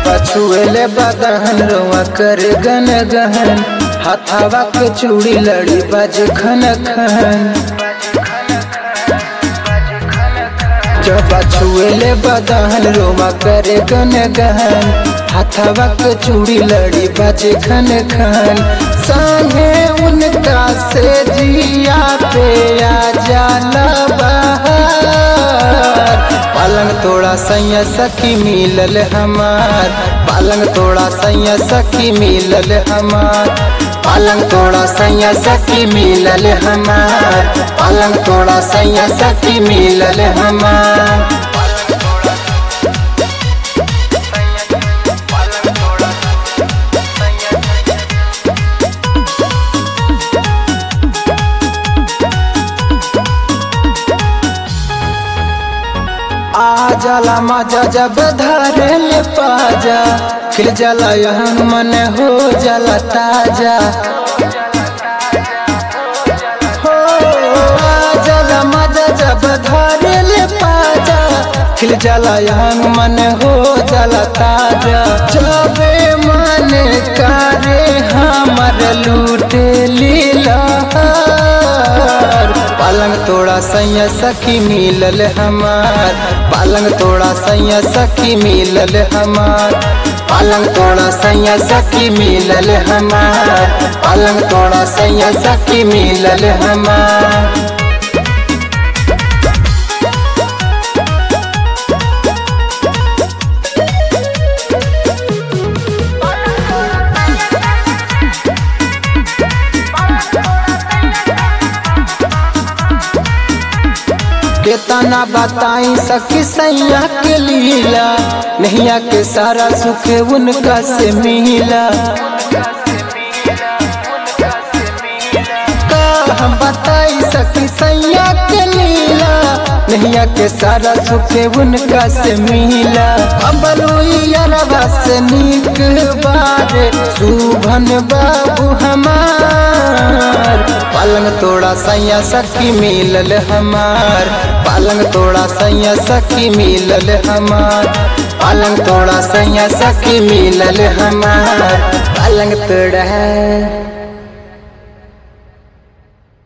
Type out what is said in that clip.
छुएले बदहन रोआ कर गन गहन हाथावा के चूड़ी लड़ी बाज खन खन जब छुएले बदहन रोआ कर गन गहन हाथावा के चूड़ी लड़ी बाज खन खन संगे उनका से जिया पे आ जाला बहार पालंग तोड़ा सैया सखी मिलल हमार पालंग तोड़ा सैया सखी मिलल हमार पालंग तोड़ा सैया सखी मिलल हमार पालंग तोड़ा सैया सखी मिलल हमार आ जाला मजा जब धरे ले पाजा खिल जाला यहाँ मन हो जाला ताजा हो आ जाला मजा जब धरे ले पाजा खिल जाला यहाँ मन हो जाला ताजा जबे मन करे हमर लूटे लीला पालंग तोड़ा सैया सखी मिलल हमार पालंग तोड़ा सैया सखी मिलल हमार पालंग तोड़ा सैया सखी मिलल हमार पालंग तोड़ा सैया सखी मिलल हमार केतना बताई सखी सैया के लीला नैया के सारा सुख उनका से मिला का हम बताई सखी सैया के लीला नैया के सारा सुख उनका से मिला अबलुआ से नीक बारे सुभन बाबू हमार पालंग तोड़ा सैया सखी मिलल हमार पालंग तोड़ा सैया सखी मिलल हमार पालंग तोड़ा सैया सखी मिलल हमार पालंग तोड़ा